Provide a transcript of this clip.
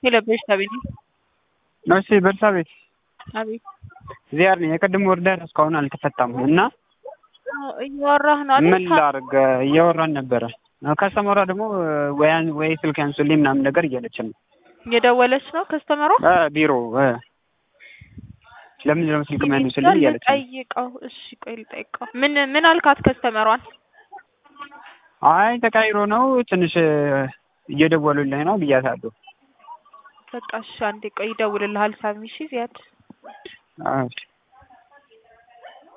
የለበሽት አቤት እሺ ቤርሳቤት አቤት ዚያር ነኝ። የቅድም ወርደር እስካሁን አልተፈታም እና እያወራህ ነው አይደል? ምን ላድርግ? እያወራን ነበረ። ከስተመሯ ደግሞ ወያን ወይ ስልክ ያንሱልኝ ምናምን ነገር እያለችን ነው እየደወለች ነው ከስተመሯ እ ቢሮ እ ለምን ነው ስልክ የሚያንሱልኝ እያለች ነው። ጠይቀው። እሺ ቆይ ልጠይቀው። ምን ምን አልካት ከስተመሯን? አይ ተቃይሮ ነው ትንሽ እየደወሉልኝ ነው ብያታለሁ። በቃ እሺ አንዴ ቆይ ይደውልልሃል ሳሚ። እሺ ዚያድ እሺ